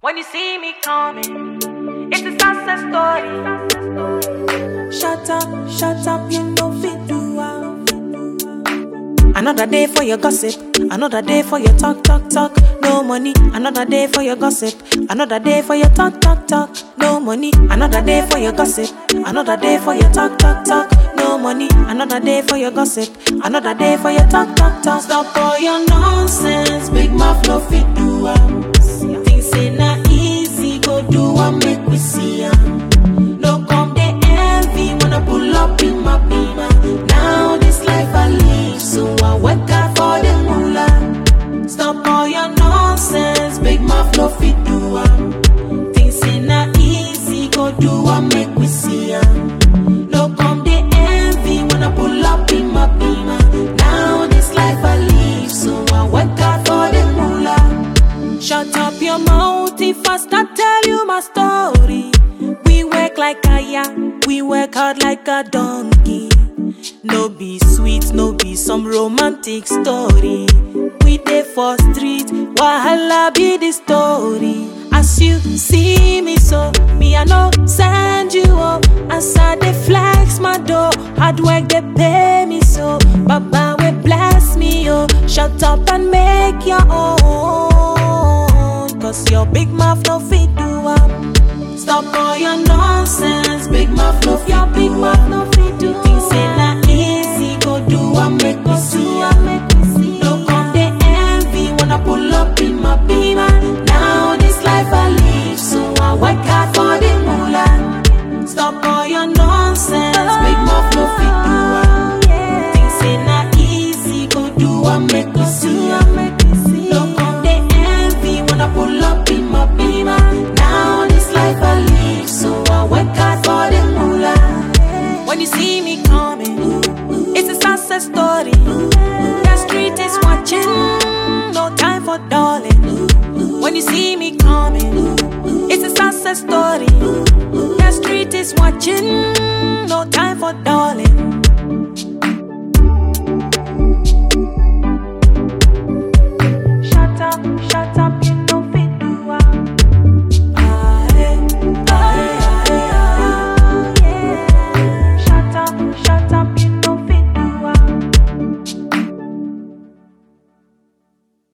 When you see me coming, it's a success story. Shut up, shut up, you know fit do am. Another day for your gossip, another day for your talk, talk, talk. No money, another day for your gossip, another day for your talk, talk, talk. No money, another day for your gossip, another day for your talk, talk, talk. No money, another day for your gossip, another day for your talk, talk, talk. Stop all your nonsense, big mouth no fit do am. Things say na easy, go do am, make we see am. No come they envy when I pull up in my beamer. Now this life I live, so I work hard for the moolah. Stop all your nonsense, big mouth no fit do am. Things say na easy, go do am, make we see am. No come they envy when I pull up in my beamer. Now this life I live, so I work hard for the moolah. Shut up your mouth if I start tell you my story. We work like a ya, we work hard like a donkey. No be sweet, no be some romantic story. We dey for street, wahala be the story. As you see me so, me I no send you up. As I dey flex my door, hard work they pay me so. Baba will bless me oh, shut up and make your own. Cause your big mouth no fit do am. Stop all your nonsense, big mouth no fit your big mouth no fit do. Things say na easy, go do am make me see am. No come they envy when I pull up in my beamer. Now this life I live, so I work hard for the moolah. Stop all your nonsense, big mouth no fit do am. Things say na easy, go do am make me see am. No come they envy when I pull up in my beamer. Now this life I live, so I work hard for the moolah. When you see me coming, it's a success story. The street is watching, no time for darling. When you see me coming, it's a success story. The street is watching, no time for darling.